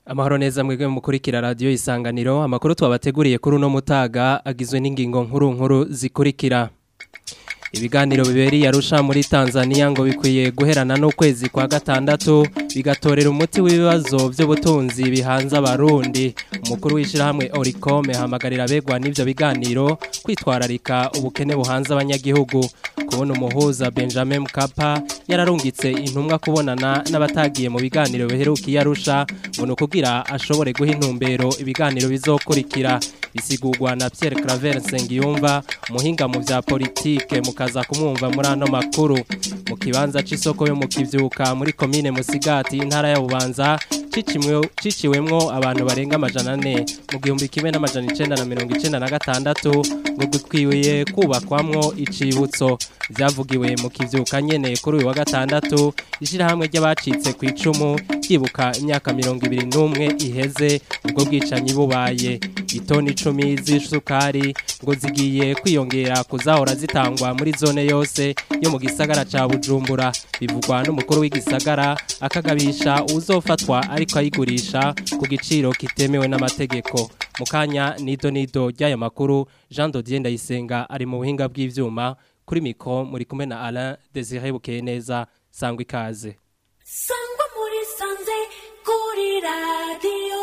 Amahoro neza mwebwe mukurikira radio isanganiro amakuru twabateguriye kuri uno mutaga agizwe n'ingingo nkuru nkuru zikurikira Ibiganiro biberi yarusha muri Tanzania ngo bikwiye guherana n'ukwezi kwa gatandatu bigatorera umuti w'ibibazo by'ubutunzi bihanze abarundi umukuru w'ishirahamwe Oricome hamagarira begwa n'ivyo biganiro kwitwararika ubukene buhanze abanyagihugu kubona umuhuza Benjamin Mkapa yararungitse intumwa kubonana n'abatagiye mu biganiro biherukiye arusha ngo nukugira ashobore guha intumbero ibiganiro bizokurikira bisigurwa na Pierre Claver Nsengiyumva muhinga mu vya politike mukaza kumwumva muri ano makuru mu kibanza c'isoko yo mu kivyuka muri commune Musigati intara ya Bubanza ciciwemwo abantu barenga amajana ane mu gihumbi kimwe n'amajana icenda na mirongo icenda na gatandatu ngo gukwiye kubakwamwo icibutso vyavugiwe mu kivyuka nyene kuri uyu wa gatandatu ishirahamwe ry'abacitse ku icumu ryibuka imyaka mirongo ibiri n'umwe iheze ubwo bwicanyi bubaye itoni icumi z'isukari ngo zigiye kwiyongera kuzahora zitangwa muri zone yose yo mu gisagara ca Bujumbura bivugwa n'umukuru w'igisagara akagabisha uzofatwa ariko ayigurisha ku giciro kitemewe n'amategeko mukanya nido nido ry'aya makuru Jean Dodier Ndayisenga ari mu buhinga bw'ivyuma kuri mikro muri kumwe na Alain Désiré Bukeneza sangwa ikaze sangwa muri sanze kuri radio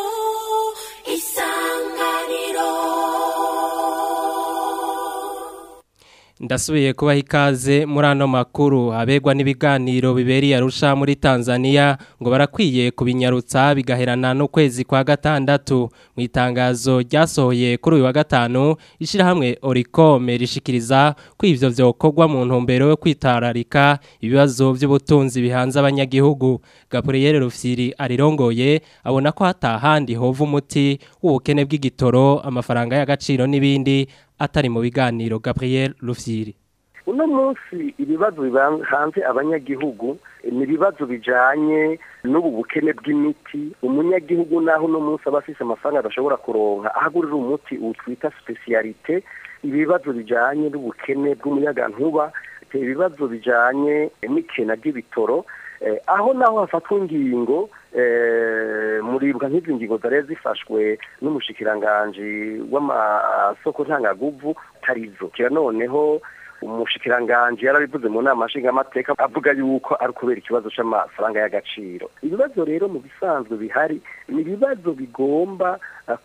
Ndasubiye kubaha ikaze muri ano makuru abegwa n'ibiganiro biberi arusha muri Tanzania ngo barakwiye kubinyarutsa bigaherana n'ukwezi kwa gatandatu mu itangazo ryasohoye kuri uyu wa gatanu ishirahamwe Oricome rishikiriza ko ivyo vyokorwa mu ntumbero yo kwitararika ibibazo by'ubutunzi bihanze abanyagihugu Gabriel Rufyiri arirongoye abona ko hatahandi hova umuti w'ubukene bw'igitoro amafaranga y'agaciro n'ibindi atari mu biganiro Gabriel Rufyiri uno munsi ibibazo bihanze abanyagihugu ni ibibazo bijanye n'ubu bukene bw'imiti umunyagihugu naho uno munsi aba afise amafaranga adashobora kuronka ahagurira umuti utwita specialite ibibazo bijanye n'ubukene bw'umuyagankuba ibibazo bijanye n'ikena ry'ibitoro aho naho hafatwa ingingo muribwa nk'izi ngingo zari zifashwe n'umushikiranganji w'amasoko ntangaguvu tarizo kira noneho umushikiranganji yarabivuze mu nama nshingamateka avuga yuko ari kubera ikibazo c'amafaranga y'agaciro ibibazo rero mu bisanzwe bihari ni ibibazo bigomba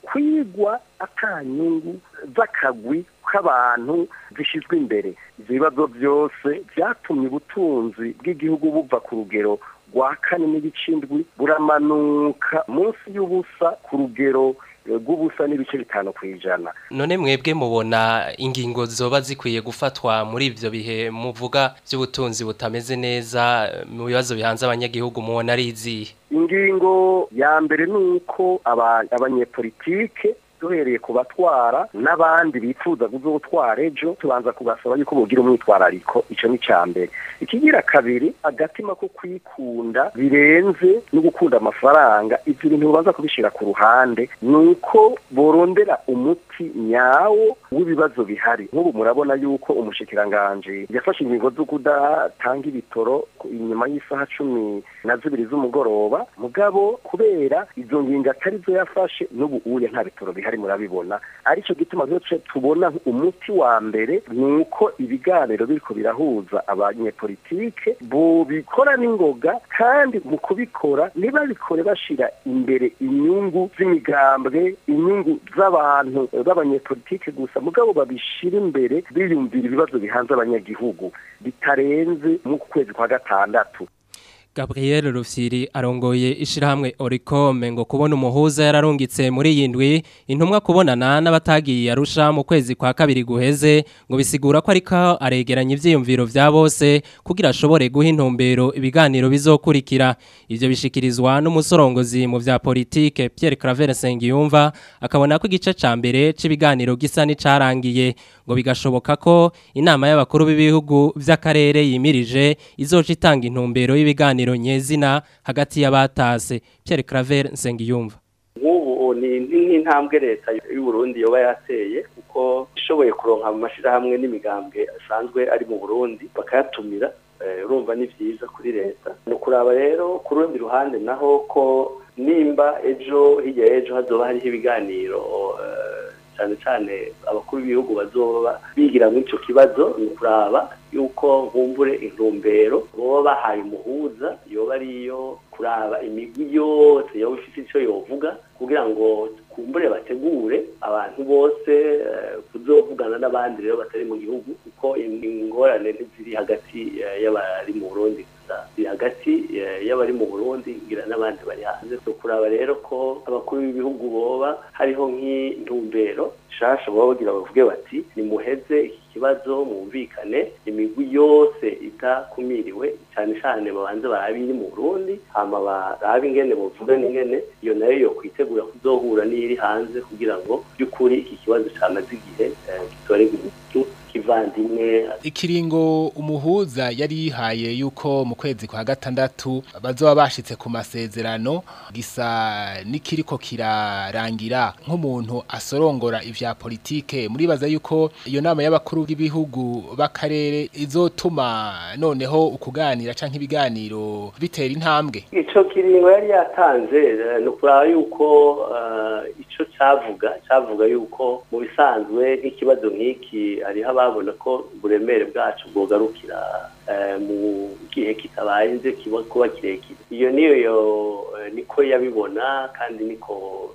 kwigwa atanyungu z'akagwi k'abantu zishyizwe imbere ibyo bibazo byose byatumye ubutunzi bw'igihugu buva ku rugero rwa kane n'ibicindwi buramanuka munsi y'ubusa ku rugero rw'ubusa n'ibice bitanu ku ijana none mwebwe mubona ingingo zoba zikwiye gufatwa muri ivyo bihe muvuga by'ubutunzi butameze neza mu bibazo bihanze abanyagihugu mubona ari izihe ingingo ya mbere ni uko abanyepolitike duhereye ku batwara n'abandi bifuza kuzotwara ejo tubanza kubasaba yuko bogira umwitwarariko ico ni ca mbere ikigira kabiri agatima ko kwikunda birenze no gukunda amafaranga ivyo bintu babanza kubishira ku ruhande nuko borondera umuti nyawo w'ibibazo bihari nk'ubu murabona yuko umushikiranganje yafashe ingingo zo kudatanga ibitoro inyuma y'isaha cumi na zibiri z'umugoroba mugabo kubera izo ngingo atari zo yafashe n'ubu uye nta bitoro bihari bihari murabibona arico gituma rero tubona umuti wa mbere nuko ibiganiro biriko birahuza abanyepolitike bobikora n'ingoga kandi mu kubikora ntibabikore bashira imbere inyungu z'imigambwe inyungu z'abantu b'abanyepolitike gusa mugabo babishira imbere biyumvira ibibazo bihanze abanyagihugu bitarenze mu kwezi kwa gatandatu Gabriel Rufyiri arongoye ishirahamwe Oricome ngo kubona umuhuza yararungitse muri yindwi intumwa kubonana n'abatagiye arusha mu kwezi kwa kabiri guheze ngo bisigura ko ariko aregeranya ivyiyumviro vya bose kugira ashobore guha intumbero ibiganiro bizokurikira ivyo bishikirizwa n'umusorongozi mu vya politike Pierre Claver Sengiyumva akabona ko igice ca mbere c'ibiganiro gisa n'icarangiye ngo bigashoboka ko inama y'abakuru b'ibihugu vy'akarere yimirije izoca itanga intumbero y'ibiganiro nyezina hagati y'abatase Pierre Claver Nsengiyumva nk'ubu ni nk'intambwe leta y'u Burundi yoba yateye kuko ishoboye kuronka mu mashirahamwe n'imigambwe asanzwe ari mu Burundi bakayatumira urumva ni byiza kuri leta ni ukuraba rero ku rundi ruhande naho ko nimba ejo hirya y'ejo hazoba hariho ibiganiro eh, cyane cyane abakuru b'ibihugu bazoba bigira muri icyo kibazo ni ukuraba yuko nkumbure intumbero boba bahaye umuhuza yoba ariyo kuraba imigwi yose yoba ifite icyo yovuga kugira ngo kumbure bategure abantu bose eh, kuzovugana n'abandi rero batari mu gihugu kuko ingorane ntiziri hagati eh, y'abari mu Burundi gusa ziri hagati eh, y'abari mu Burundi ngira n'abandi bari hanze so kuraba rero ko abakuru b'ibihugu boba hariho nk'intumbero shasha boba bagira bavuge bati nimuheze iki kibazo mwumvikane imigwi yose itakumiriwe cyane cyane babanze barabe iri mu Burundi hama barabe ingene bovuga n'ingene iyo nayo yo kwitegura kuzohura n'iri hanze kugira ngo by'ukuri iki kibazo cyamaze igihe eh, gitorerwe umuti kivandimwe ikiringo umuhuza yari yihaye yuko mu kwezi kwa gatandatu bazoba bashitse ku masezerano gisa n'ikiriko kirarangira nk'umuntu asorongora ivya politike muribaza yuko iyo nama y'abakuru b'ibihugu b'akarere izotuma noneho ukuganira canke ibiganiro bitera intambwe ico kiringo yari yatanze eh, ni ukuraba yuko eh, ico cavuga cavuga yuko mu bisanzwe nk'ikibazo nk'iki hariho ababona ko uburemere bwacu bwogarukira eh, mu gihe kitabayenze kiba kuba kirekire iyo niyo yo eh, niko yabibona kandi niko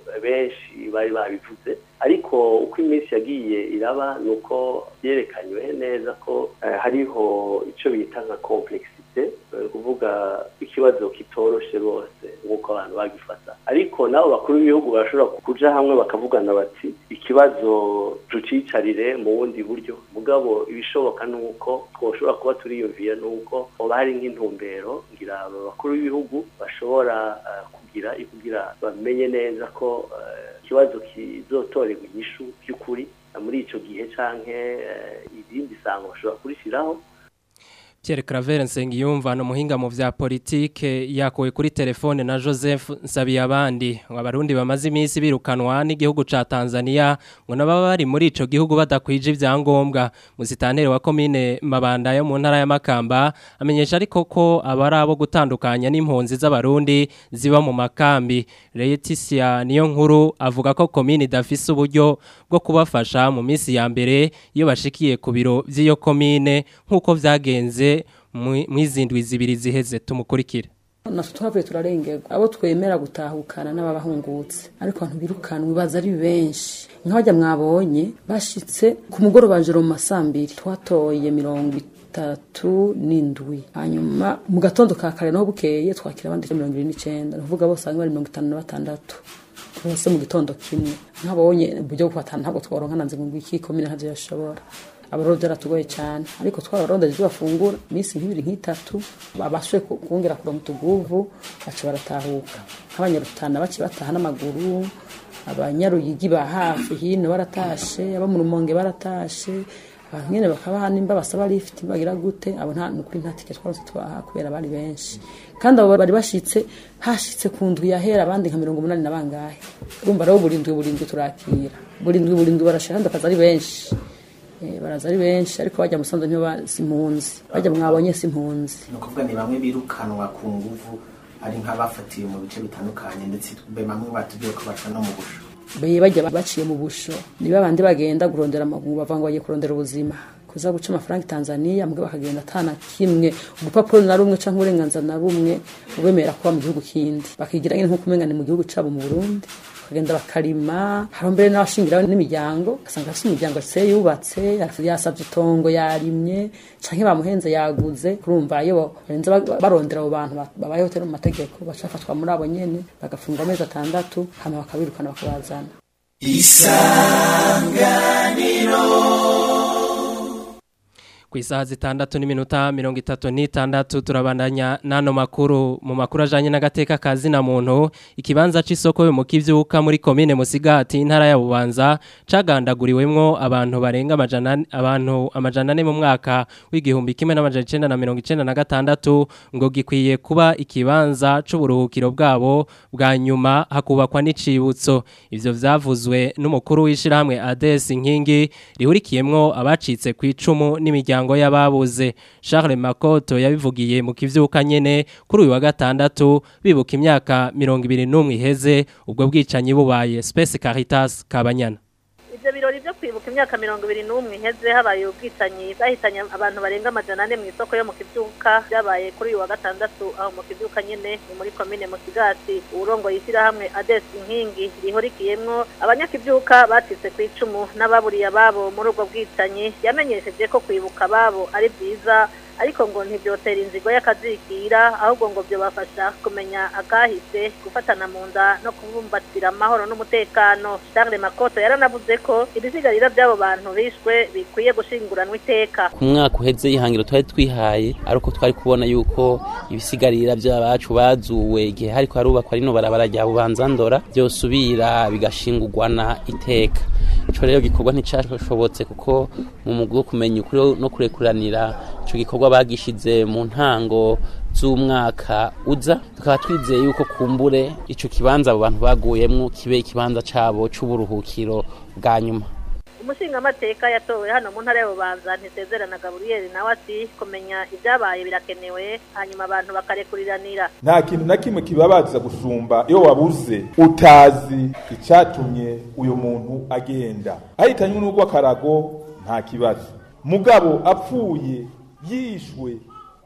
benshi bari babivuze ariko uko iminsi yagiye iraba ni uko byerekanywe neza ko eh, hariho icyo bita nka complexite eh, kuvuga ikibazo kitoroshe rwose nk'uko abantu bagifata ariko nabo bakuru b'ibihugu barashobora kuja hamwe bakavugana bati ikibazo tucicarire mu bundi buryo mugabo ibishoboka ni uko twoshobora kuba turiyumvira ni uko hoba hari nk'intumbero ngira aba bakuru b'ibihugu bashobora eh, kugira kugira bamenye neza ko eh, ikibazo kizotorerwa inyishu by'ukuri muri ico gihe canke eh, irindi sango bashobora kurishiraho Pierre Claver Nsengiyumva no muhinga mu vya politike yakowe kuri telefone na Joseph Nsabiyabandi abarundi bamaze iminsi birukanwa n'igihugu ca Tanzania ngo nababa bari muri ico gihugu badakwije ivyangombwa musitanere wa commune Mabanda yo mu ntara ya Makamba amenyesha ariko ko abari abo gutandukanya n'impunzi z'abarundi ziba mu makambi Leticia niyo nkuru avuga ko commune idafise uburyo bwo kubafasha mu minsi ya mbere iyo bashikiye ku biro vy'iyo commune nkuko vyagenze mwizindwi zibiri ziheze tumukurikire natwe twavuye turarengerwa abo twemera gutahukana n'ababahungutse ariko abantu birukanwe baza ari benshi nk'abajya mwabonye bashitse ku mugoroba joro mu masambiri twatoye mirongo itatu n'indwi hanyuma mu gatondo ka kare naho bukeye twakira abandi mirongo irindwi n'icenda ni ukuvuga bose bari mirongo itanu na batandatu bose mu gitondo kimwe nk'abonye uburyo bwo kubatana ntabwo tworonka nanze ngo iki komine ntavyo yashobora abarodo byaratugoye cyane ariko twararondeje ibyo bafungura iminsi nk'ibiri nk'itatu babashe kongera kuronka utuguvu baca baratahuka nk'abanyarutana baci bataha n'amaguru abanyaruyigi ba hafi hino baratashe abo mu rumonge baratashe abantu nyene bakaba nimba basaba lift bagira gute abo nta nukuri nta ticket twaronse twaha kubera bari benshi kandi abo bari bashitse hashitse ku ndwi yahera abandi nka mirongo umunani na bangahe urumva rero burindwi burindwi turakira burindwi burindwi barashaka kandi bakaza ari benshi baraza ari benshi ariko bajya musanze ntiyo si impunzi bajya mwabonye si impunzi ni ukuvuga ni bamwe birukanwa ku nguvu ari nk'abafatiwe mu bice bitandukanye ndetse bamwe batubwiye ko baca no mu busho beye bajya baciye mu busho ni babandi bagenda kurondera amaguru bavuga ngo bagiye kurondera ubuzima kuza guca amafaranga Tanzania mbwe bakagenda atana kimwe urupapuro na rumwe canke uburenganzira na bumwe ubemera kuba mu gihugu kindi bakigira nyine nko kumengana mu gihugu cabo mu Burundi bakagenda bakarima hari mbere n'abashingiraho n'imiryango ugasanga afite imiryango se yubatse yasabye itongo yarimye canke bamuhenze yaguze kurumva iyo barenze barondera abo bantu babayeho tero mu mategeko bacafatwa muri abo nyene bagafungwa amezi atandatu hama bakabirukana bakabazana isanganiro ku isaha zitandatu n'iminota mirongo itatu n'itandatu turabandanya n'ano makuru mu makuru ajyanye n'agateka ka zina muntu ikibanza cy'isoko yo mu kibyuka muri komine musigati intara ya bubanza cagandaguriwemwo abantu barenga abantu amajana ane mu mwaka w'igihumbi kimwe n'amajana icyenda na mirongo icyenda na gatandatu ngo gikwiye kuba ikibanza c'uburuhukiro bwabo bwa nyuma hakubakwa n'icibutso ivyo vyavuzwe n'umukuru w'ishyirahamwe adesi nkingi rihurikiyemwo abacitse ku icumu n'imiryango miryango y'ababuze Charles Makoto yabivugiye mu kivyuka nyene kuri uyu wa gatandatu bibuka imyaka 21 iheze ubwo bwicanyi bubaye Space Caritas Kabanyana ibyo birori byo kwibuka imyaka mirongo ibiri n'umwe iheze habaye ubwicanyi bwahitanye abantu barenga amajana ane mu isoko yo mu kibyuka byabaye kuri uyu wa gatandatu aho mu kibyuka nyine ni muri komine musigati uburongoye ishyirahamwe adesi inkingi rihurikiyemwo abanyakibyuka bacitse ku icumu n'ababuriye ababo muri ubwo bwicanyi yamenyesheje ko kwibuka ababo ari byiza ariko ngo ntibyotera inzigo y'akazikira ahubwo ngo byobafasha kumenya akahise gufatana mu nda no kubumbatira amahoro n'umutekano Charles Makoto yaranavuze ko ibisigarira by'abo bantu bishwe bikwiye gushinguranwa iteka ku mwaka uheze ihangiro twari twihaye ariko twari kubona yuko ibisigarira by'abacu bazuwe igihe hariko harubakwa rino barabara rya bubanzandora byosubira bigashingurwana iteka ico rero gikorwa nticashobotse kuko mu mugwi wo kumenya ukuri no kurekuranira ico gikorwa bagishize mu ntango z'umwaka uza tukaba twizeye yuko kumbure ico kibanza abo bantu baguyemwo kibe ikibanza cabo c'uburuhukiro bwa nyuma umushingamateka yatowe hano mu ntara y'ububanza ntisezerana gaburiyeri nawe ati kumenya ibyabaye birakenewe hanyuma abantu bakarekuriranira nta kintu na kimwe kibabaza gusumba iyo wabuze utazi icyatumye uyu muntu agenda ahitanywe n'urw'akarago nta kibazo mugabo apfuye yishwe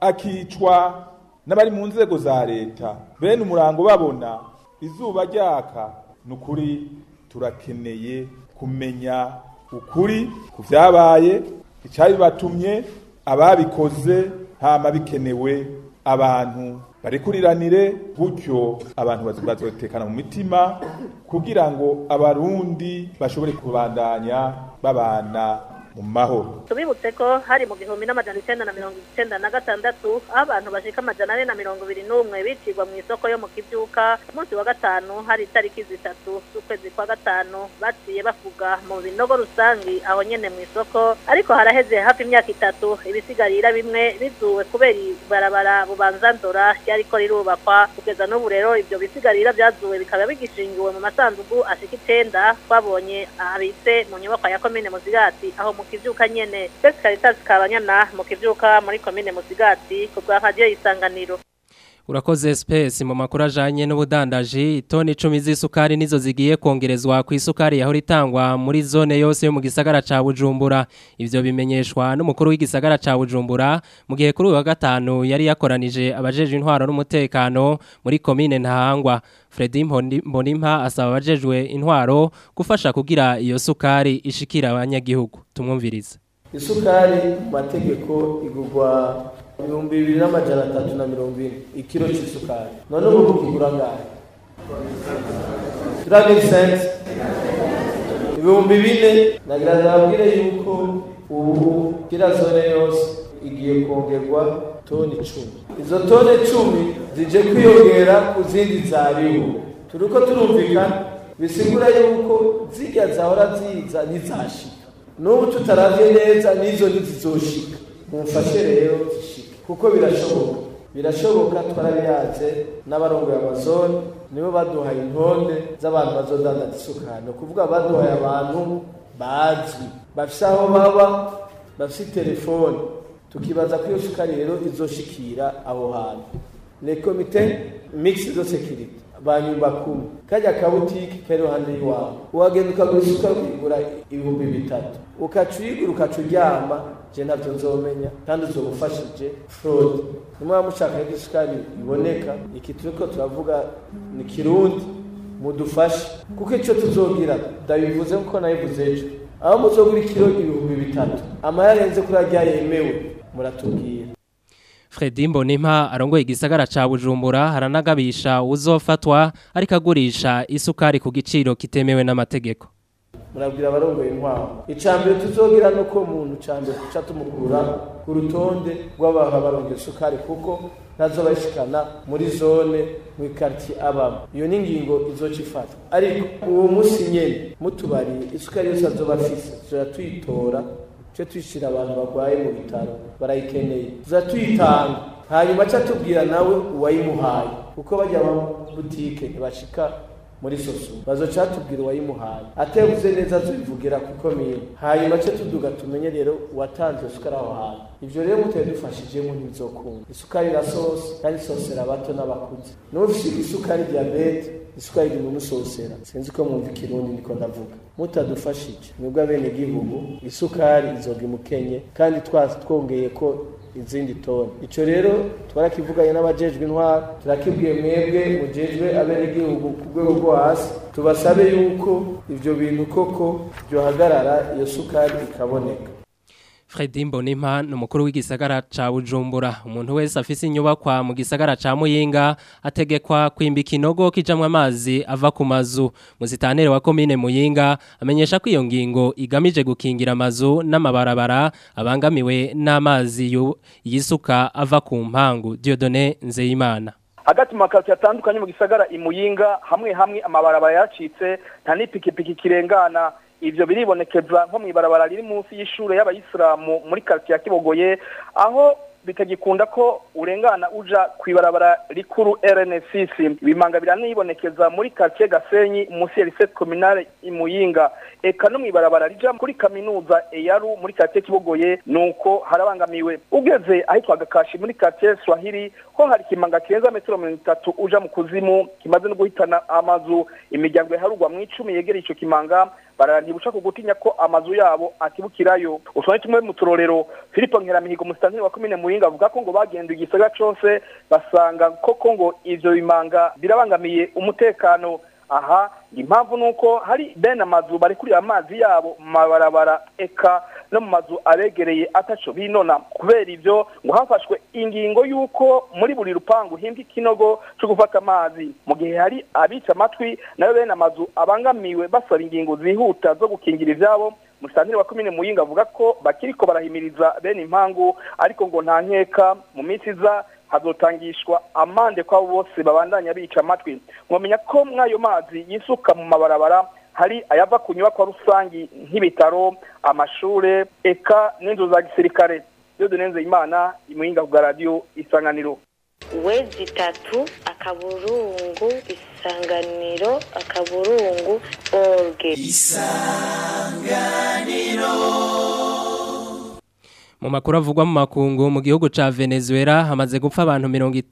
akicwa n'abari mu nzego za leta bene umurango babona izuba ryaka ni ukuri turakeneye kumenya ukuri ku byabaye icyabibatumye ababikoze hama bikenewe abantu barikuriranire gutyo abantu bazotekana mu mitima kugira ngo abarundi bashobore kubandanya babana mu mahoro tubibutse ko hari mu gihumbi n'amajana icyenda na mirongo icyenda na gatandatu aho abantu bashika amajana ane na mirongo ibiri n'umwe bicirwa mu isoko yo mu kibyuka umunsi wa gatanu hari itariki zitatu z'ukwezi kwa gatanu baciye bavuga mu binogo rusangi aho nyene mu isoko ariko haraheze hafi imyaka itatu ibisigarira bimwe bizuwe kubera ibarabara bubanza ndora ryariko rirubakwa kugeza n'ubu rero ibyo bisigarira byazuwe bikaba bigishingiwe mu masandugu ashika icenda twabonye abitse mu nyubakwa ya komine muzigati aho mu kivyuka nyene Best Caritas Kabanyana mu kivyuka muri komine Musigati ku bwa radio isanganiro Urakoze space mu makuru ajanye n'ubudandaji toni 10 z'isukari nizo zigiye kongerezwa ku isukari yahora itangwa muri zone yose yo mu gisagara ca Bujumbura ivyo bimenyeshwa n'umukuru w'igisagara ca Bujumbura mu gihe kuri wa gatanu yari yakoranije abajeje intwaro n'umutekano muri komine Ntahangwa Fredy Mbonimpa asaba abajejwe intwaro gufasha kugira iyo sukari ishikira abanyagihugu tumwumvirize isukari mu mategeko igurwa ibihumbi bibiri n'amajana atatu na mirongo ine ikiro cy'isukari none ubu kigura angahe turabiri sense ibihumbi bine nagira nababwire yuko ubu kira zone yose igiye kongerwa toni icumi izo toni icumi zije kwiyongera ku zindi zariho turiko turumvikana bisigura yuko zirya zahora ziza ntizashika n'ubu tutaravye neza n'izo ntizizoshika mumfashe rero zishike kuko birashoboka birashoboka twarabiyaze n'abarongoye amazone nibo baduhaye intonde z'abantu bazodandaza isukari ni ukuvuga baduhaye abantu bazwi bafise aho baba bafise telefone tukibaza ko iyo sukari rero izoshikira aho hantu le comite mixed de sécurité banyumba kumi kajya kabutiki kari iruhande y'iwawe wagenda ukagura isukari ukigura ibihumbi bitatu ukaca uyigura ukaca uryama je navyo nzomenya kandi uzobufashije fraude nimwaba mushaka ko isukari iboneka iki turiko turavuga ni kirundi mudufashe kuko ico tuzogira ndabivuze nkuko nabivuze ejo aho muzogura ikiro ibihumbi bitatu amahera arenze kuri arya yemewe muratubwira Fredy Mbonimpa arongoye igisagara ca Bujumbura haranagabisha uzofatwa ariko agurisha isukari ku giciro kitemewe n'amategeko murabwira abarongoye intwaro icambere tuzogira nuko umuntu cambere tuca tumukura ku rutonde rw'abantu barongoye isukari kuko ntazo bashikana muri zone mu quartier abamo iyo ni ingingo izoca ifatwa ariko uwo musi nyene mutubariye isukari yose azoba afise tuzoja tuyitora tujye tuyishyira abantu barwaye mu bitaro barayikeneye tuza tuyitanga hanyuma aca tubwira nawe uwayimuhaye kuko bajya mu butike ntibashika muri sosu bazoca tubwira uwayimuhaye atebuze neza azobivugira ku komine hanyuma ce tuduga tumenye rero uwatanze isukari aho hantu ivyo rero muteye dufashijemo ntibizokunda isukari na sosi kandi sosera abato n'abakuze n'ufise isukari diyabete isukari iguma umusosera sinzi ko mwumva ikirundi niko ndavuga mutadufashije mwebwe abene gihugu isukari izoga imukenye kandi twasi twongeye ko izindi toni ico rero twarakivuganye n'abajejwe intwara turakibwiye mwebwe mujejwe abenegihugu ku rwego rwo hasi tubasabe yuko ivyo bintu koko byohagarara iyo sukari ikaboneka Fredy Mbonimpa ni umukuru w'igisagara ca Bujumbura umuntu wese afise inyubakwa mu gisagara ca Muyinga ategekwa kwimbika inogo kijamwe amazi ava ku mazu muzitanere wa komine Muyinga amenyesha ko iyo ngingo igamije gukingira amazu n'amabarabara abangamiwe n'amazi yu- yisuka ava ku mpangu Dieudonné Nzeyimana hagati mu makazi atandukanye mu gisagara imuyinga hamwe hamwe amabarabara yacitse nta n'ipikipiki kirengana ivyo biribonekeza nko mw'ibarabara riri munsi y'ishure y'abayisilamu muri quartier ya Kibogoye aho bitagikunda ko urengana uja kw'ibarabara rikuru RN6 ibimanga biranibonekeza muri quartier Gasenyi munsi ya lycée communale imuyinga eka no mw'ibarabara rija kuri kaminuza Eyaru muri quartier Kibogoye nuko harabangamiwe ugeze ahitwa Gakashi muri quartier Swahili ho hari kimanga kirenza metero 30 uja mu kuzimu kimaze no guhitana amazu imiryango yaharugwa mu 10 yegereye ico kimanga barantibusha kugutinya ko amazu yabo akibukirayo usone tumwe mu turorero Philippe Nkeramihigo musitanteri wa komine Muyinga avuga ko ngo bagenda igisagara cose basanga koko ngo ivyo bimanga birabangamiye umutekano aha impamvu nuko hari bene amazu barekurira amazi yabo mu mabarabara eka no mu mazu abegereye ataco binona kubera ivyo ngo hafashwe ingingo y'uko muri buri rupangu himbwa ikinogo co gufata amazi mu gihe hari abica amatwi nayo bene amazu abangamiwe basaba ingingo zihuta zo gukingira ivyabo musitanteri wa komine muyinga avuga ko bakiriko barahimiriza bene impangu ariko ngo nta nkeka mu minsi iza hazotangishwa amande kw'abo bose babandanya bica amatwi mwamenya ko mw'ayo mazi yisuka mu mabarabara hari ayava ku nyubakwa rusangi nk'ibitaro amashure eka n'inzu za gisirikare iyo dunenze imana imuyinga ku bwa radiyo isanganiro wezi itatu akaburungu isanganiro akaburungu orge Mu makuru avugwa mu makungu mu gihugu ca Venezuela hamaze gupfa abantu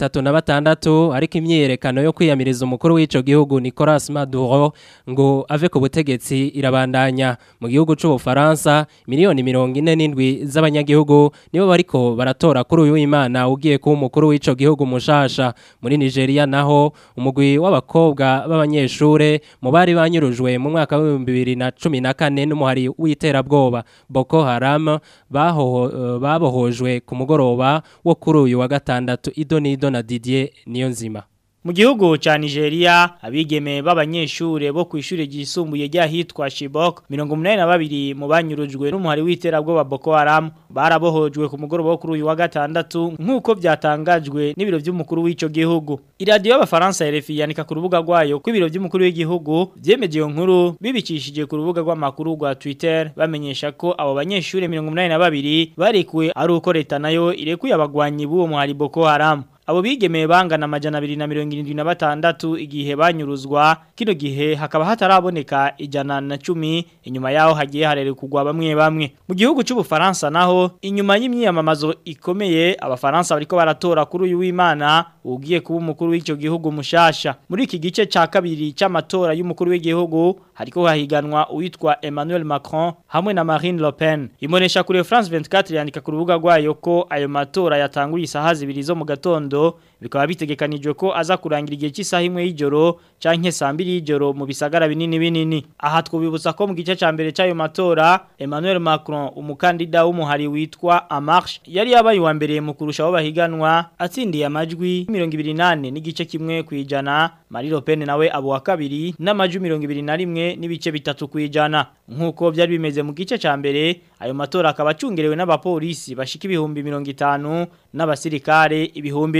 36 ariko imyerekano yo kwiyamiriza umukuru w'ico gihugu Nicolas Maduro ngo ave ku butegetsi irabandanya mu gihugu c'u Bufaransa miliyoni 47 z'abanyagihugu nibo bariko baratora kuri uyu Imana ugiye kuba umukuru w'ico gihugu mushasha muri Nigeria naho umugwi w'abakobwa b'abanyeshure mu bari banyurujwe mu mwaka wa 2014 n'umuhari w'iterabwoba Boko Haram baho babohojwe ku mugoroba wo kuri uyu wa gatandatu idonido na Didier niyo nzima Mu gihugu ca Nigeria abigeme b'abanyeshure bo kw'ishure ryisumbuye ryahitwa Chibok 82 mu banyurujwe n'umuhari w'iterabwoba Boko Haram barabohojwe ku mugoroba wo kuri uyu wa gatandatu nk'uko byatangajwe n'ibiro by'umukuru w'ico gihugu. Iradiyo y'abafaransa RFI yanika ku rubuga rwayo ko ibiro by'umukuru w'igihugu byemeje iyo nkuru bibicishije ku rubuga rw'amakuru rwa Twitter bamenyesha ko abo banyeshure 82 barekuwe ari uko leta nayo irekuye abagwanyi b'uwo muhari Boko Haram. Abo bigemeye bangana amajana abiri na mirongo irindwi na batandatu igihe banyuruzwa kino gihe hakaba hataraboneka ijana na cumi inyuma yaho hagiye harerekugwa bamwe bamwe mu gihugu cy'ubufaransa naho inyuma y'imyiyamamazo ikomeye abafaransa bariko baratora kuri uyu w'Imana ugiye kuba umukuru w'icyo gihugu mushasha muri iki gice ca kabiri c'amatora y'umukuru w'igihugu hariko hahiganwa uwitwa Emmanuel Macron hamwe na Marine Le Pen imonesha kuri France 24 yandika ku rubuga rwayo ko ayo matora yatanguye isaha zibiri zo mu gatondo bikaba bitegekanijwe ko aza kurangira igihe cy'isaha imwe y'ijoro canke saa mbiri y'ijoro mu bisagara binini binini aha twubibutsa ko mu gice ca mbere c'ayo matora Emmanuel Macron umukandida w'umuhari witwa Amarche yari yabaye wa mbere mu kurusha abo bahiganwa atsindiye amajwi 28 n'igice kimwe kwijana Marie Le Pen nawe abo wa kabiri n'amajwi 21 n'ibice bitatu kwijana nkuko byari bimeze mu gice ca mbere ayo matora akaba acungerewe n'abapolisi bashika ibihumbi 50 n'abasirikare ibihumbi ndwi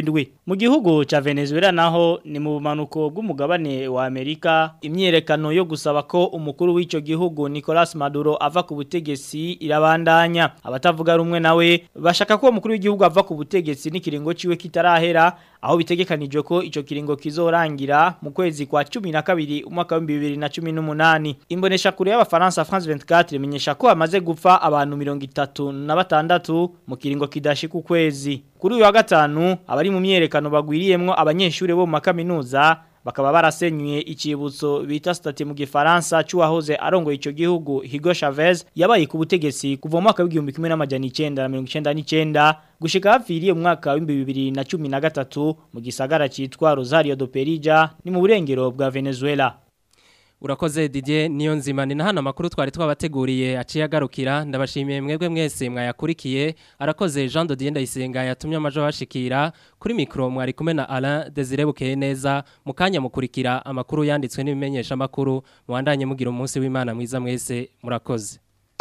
Mu gihugu ca Venezuela naho ni mu bumanuko bw'umugabane wa Amerika imyerekano yo gusaba ko umukuru w'ico gihugu Nicolas Maduro ava ku butegetsi irabandanya abatavuga rumwe nawe bashaka ko umukuru w'igihugu ava ku butegetsi n'ikiringo ciwe kitarahera aho bitegekanijwe ko ico kiringo kizorangira mu kwezi kwa 12 umwaka wa 2018 imbonesha kure y'abafaransa France 24 imenyesha ko amaze gupfa abantu 36 mu kiringo kidashika ukwezi kuri uyu wa gatanu abari mu myerekano bagwiriyemwo abanyeshuri bo mu makaminuza bakaba barasenyuye ikibutso bita state mu gifaransa cyuwahoze arongoye ico gihugu Hugo Chavez yabaye ku butegetsi kuva mu mwaka w'igihumbi kimwe n'amajana 1999 gushika hafiriye mu mwaka wa 2013 mu gisagara citwa Rosario do Perija ni mu burengero bwa Venezuela Urakoze Didier niyo nzima ni nahana makuru twari twabateguriye aciye agarukira ndabashimiye mwebwe mwese mwayakurikiye arakoze Jean Dodier ndayisenga yatumye amajo bashikira kuri micro mwari kumwe na Alain Desire bukeye neza mukanya mukurikira amakuru yanditswe n'ibimenyesha makuru muwandanye mugira umunsi w'Imana mwiza mwese murakoze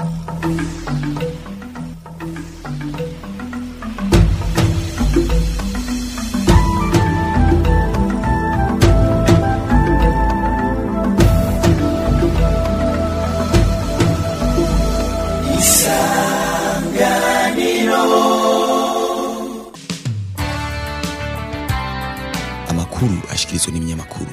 amakuru ashikirizwa n'ibinyamakuru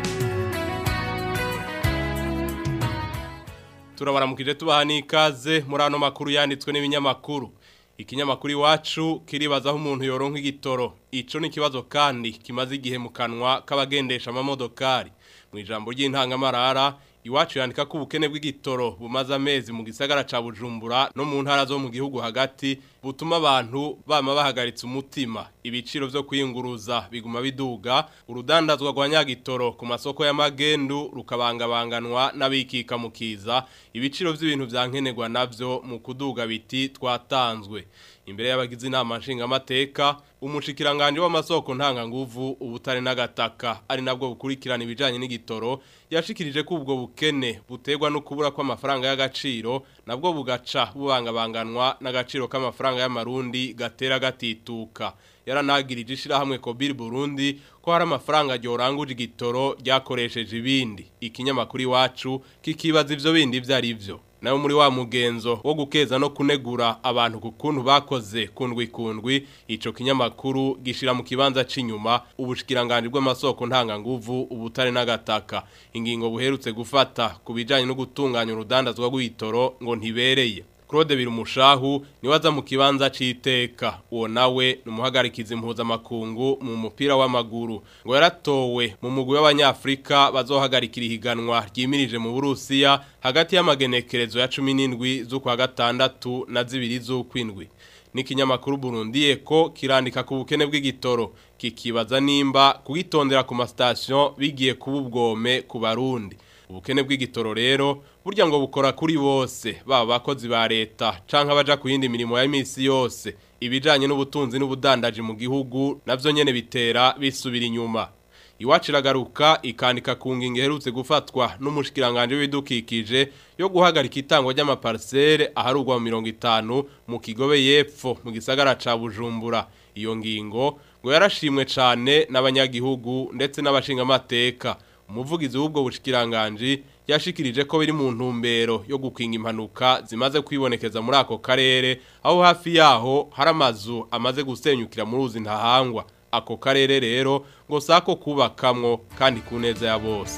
turabaramukije tubaha n'ikaze muri ano makuru yanditswe n'ibinyamakuru ikinyamakuru iwacu kiribazaho umuntu yoronka igitoro ico ni ikibazo kandi kimaze igihe mu kanwa k'abagendesha amamodokari mu ijambo ry'intangamarara iwacu yandika ko ubukene bw'igitoro bumaze amezi mu gisagara ca Bujumbura no mu ntara zo mu gihugu hagati butuma abantu bama bahagaritse umutima ibiciro vyo kwiyunguruza biguma biduga urudandazwa rwa nyagitoro ku masoko y'amagendu rukabangabanganwa n'abikika mukiza ibiciro vy'ibintu vyankenerwa navyo mu kuduga biti twatanzwe imbere y'abagize inama nshingamateka umushikiranganje w'amasoko ntanganguvu ubutare n'agataka ari nabwo bukurikirana ibijanye n'igitoro yashikirije ko ubwo bukene butegwa no kubura kw'amafaranga y'agaciro nabwo bugaca bubangabanganwa n'agaciro k'amafaranga y'amarundi gatera gatituka yaranagirije ishirahamwe Kobir Burundi ko hari amafaranga ryoranguje igitoro ryakoresheje ibindi ikinyamakuru iwacu kikibaza ivyo bindi vyari vyo nawe muri wa mugenzo wo gukeza no kunegura abantu ku kuntu bakoze kundwi kundwi ico kinyamakuru gishira mu kibanza c'inyuma ubushikiranganje bw'amasoko ntanganguvu ubutare n'agataka ingingo buherutse gufata ku bijanye no gutunganya urudandazwa rw'itoro ngo ntibereye Claude Birumushahu niwe aza mu kibanza c'iteka uwo nawe numuhagarikiza impuzamakungu mu mupira w'amaguru ngo yaratowe mu mugwi w'abanyafrika bazohagarikira ihiganwa ryimirije mu Burusiya hagati y'amagenekerezo ya 17 z'ukwa gatandatu na zibiri z'ukwindwi n'ikinyamakuru Burundi Eko kirandika ku bukene bw'igitoro kikibaza nimba kugitondera ku mastation bigiye kuba ubwome ku barundi ubukene bw'igitoro rero burya ngo bukora kuri bose baba bakozi ba leta canke abaja ku yindi mirimo ya misi yose ibijanye n'ubutunzi n'ubudandaji mu gihugu navyo nyene bitera bisubira inyuma iwacu iragaruka ikandika ku ngingo iherutse gufatwa n'umushikiranganje w'ibidukikije yo guhagarika itangwa ry'amaparcelle aharugwa mu mirongo itanu mu kigobe y'epfo mu gisagara ca bujumbura iyo ngingo ngo yarashimwe cane n'abanyagihugu ndetse n'abashingamateka umuvugizi w'ubwo bushikiranganje yashikirije ko biri mu ntumbero yo gukinga impanuka zimaze kwibonekeza muri ako karere aho hafi yaho hari amazu amaze gusenyukira muri uzi ntahangwa ako karere rero ngo sako kubakamwo kandi ku neza ya bose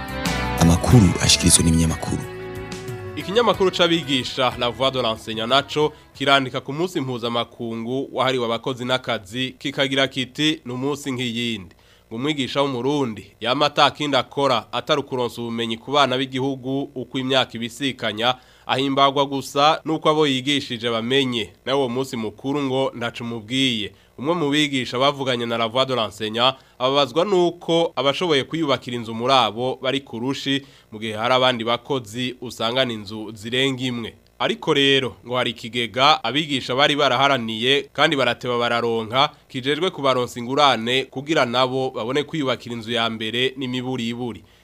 amakuru ashikirizwa n'ibinyamakuru ikinyamakuru c'abigisha la voix de l'enseignant naco kirandika ku munsi mpuzamakungu wahariwe abakozi n'akazi kikagira kiti ni umunsi nk'iyindi ngo umwigisha w'umurundi yama atakindi akora atari ukuronsa ubumenyi ku bana b'igihugu uko imyaka ibisikanya ahimbagwa gusa nuko abo yigishije bamenye nawe uwo munsi mukuru ngo ndaca umubwiye umwe mu bigisha bavuganye na la voix de l'enseignant ababazwa nuko abashoboye kwiyubakira inzu muri abo bari kurushi mu gihe hari abandi bakozi usangana inzu zirenga imwe ariko rero ngo hari ikigega abigisha bari baraharaniye kandi barateba bararonka kijejwe kubaronsa ingurane kugira nabo babone kwiyubakira inzu ya mbere n'imiburiburi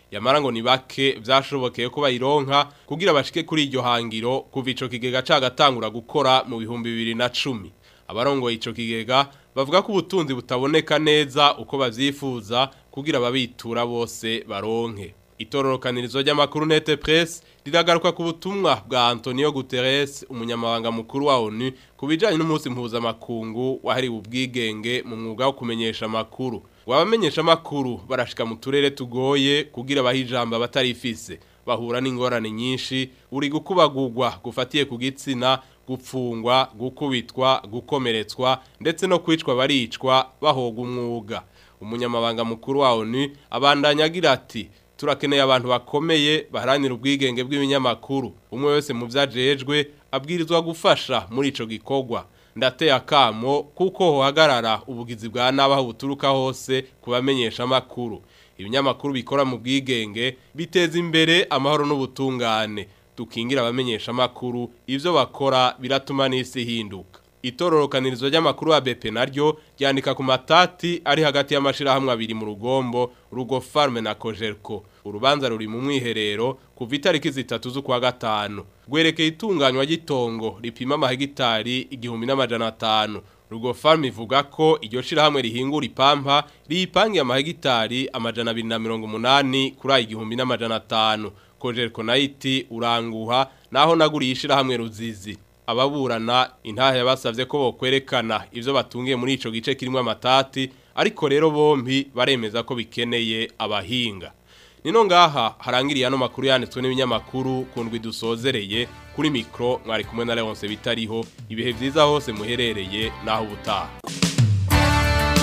yamara ngo ni bake byashobokeye ko bayironka kugira bashike kuri iryo hangiro kuva ico kigega cagatangura gukora mu bihumbi bibiri na cumi abarongoye ico kigega bavuga ko ubutunzi butaboneka neza uko bavyifuza kugira ababitura bose baronke itororokanirizo ry'amakuru nete press riragaruka ku butumwa bwa Antonio Guterres umunyamabanga mukuru wa ONU kubijanye n'umunsi mpuzamakungu wahariwe ubwigenge mu mwuga wo kumenyesha amakuru wabamenyesha amakuru barashika mu turere tugoye kugira bahijamba batarifise bahura n'ingorane nyinshi uri gukubagurwa gufatiye ku gitsina gupfungwa gukubitwa gukomeretswa ndetse no kwicwa baricwa bahoga umwuga umunyamabanga mukuru wa ONU abandanya agira ati turakeneye abantu bakomeye baharanira ubwigenge bw'ibinyamakuru umwe wese mu byajejwe abwirizwa gufasha muri ico gikorwa ndateye akamo kuko hohagarara ubugizi bwa nabaho buturuka hose kubamenyesha amakuru ibinyamakuru bikora mu bwigenge biteza imbere amahoro n'ubutungane dukingira abamenyesha amakuru ivyo bakora biratuma n'isi hinduka itororokanirizo ry'amakuru ya BP naryo ryandika ku matati ari hagati y'amashirahamwe abiri mu rugombo rugo farme na Cogerco urubanza ruri mu mwiherero kuva itariki zitatu z'ukwa gatanu gwerekeye itunganywa ry'itongo ripima amahegitari igihumbi n'amajana atanu rugo farme ivuga ko iryo shirahamwe rihingura ipampa riyipangiye amahegitari amajana abiri na mirongo umunani kuri ayo igihumbi n'amajana atanu Cogerco nayo iti uranguha naho naguriye ishirahamwe ruzizi ababurana intahe yabasavye ko bokwerekana ivyo batungiye muri ico gice kirimo amatati ariko rero bombi baremeza ko bikeneye abahinga nino ngaha harangiriye ano makuru yanditswe n'ibinyamakuru kundwi dusozereye kuri mikro mwari kumwe na Leonce bitariho ibihe vyiza hose muherereye naho ubutaha